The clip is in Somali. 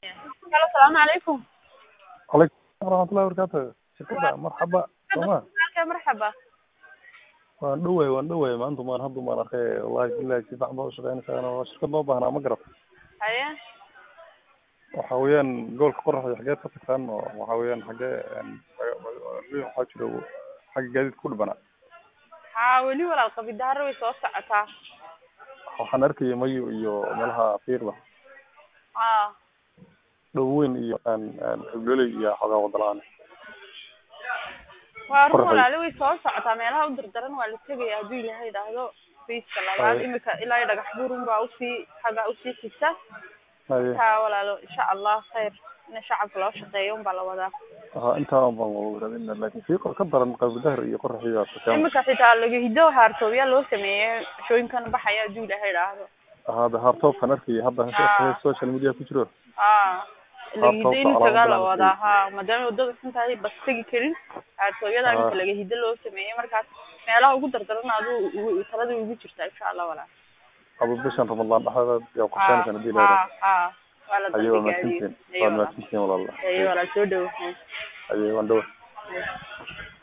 Halo, salaamu calaykum. calaykum waraxmatullahi wabarakaatu shirkada marxaba sooma Halkee marxaba. waan dhoway waan dhoway maanta maan hadda maan arkay wallahi billahi si fiican baa ushaqeynaysaa waa shirkad noo baahnaa ma garab Haye. waxa weeyaan gobolka qoraxda xageed ka tagtaan oo waxa weeyaan xagee waxaa jiro xagga gaadiidka ku dhibana Haa, weli walaal qabidaaro way soo socotaa. waxaan arkayay mayo iyo meelaha fiirda Haa. dhoweyn iyo hibloley iyo xogaa wadalaan Waa run Qorraxay. walaalo way soo socotaa meelaha u dardaran waa la tegaya hadduu ilaahay idhaahdo fiiska labaad Haye. imika ilaa iyo dhagax buurun baa usii xaggaa usii xigta haye taa walaalo insha allah khayr in shacabka loo shaqeeyo unbaa la wadaa ha intaan baan raadina laakiin fiiqa ka daran qabidahar iyo qoraxiya sakaan imika xitaa laga hido haartoobiyaa loo sameeyey shooyinkan baxaya hadduu ilaahay idhaahdo hada hartoobkan arkayay hadda Ah. social media ku jiro haa laga hido Haartoobka in tagaa la calaamad wadaa haa maadaama wadada xun tahay bas tegi karin haartooyada Ah. imika laga hido loo sameeyey markaas meelaha ugu dardaran aduu talada ugu jirtaa insha allah walaal aba bishan ramadaan dhexdeeda yaa haa qorsheenaysan hadii la haa haa waa la aye waa dalbigaadiyey mahadsantihiin aye waa walaal mahadsantihiin walaal aye walaal soo dhawo aye waan dhawa Aye.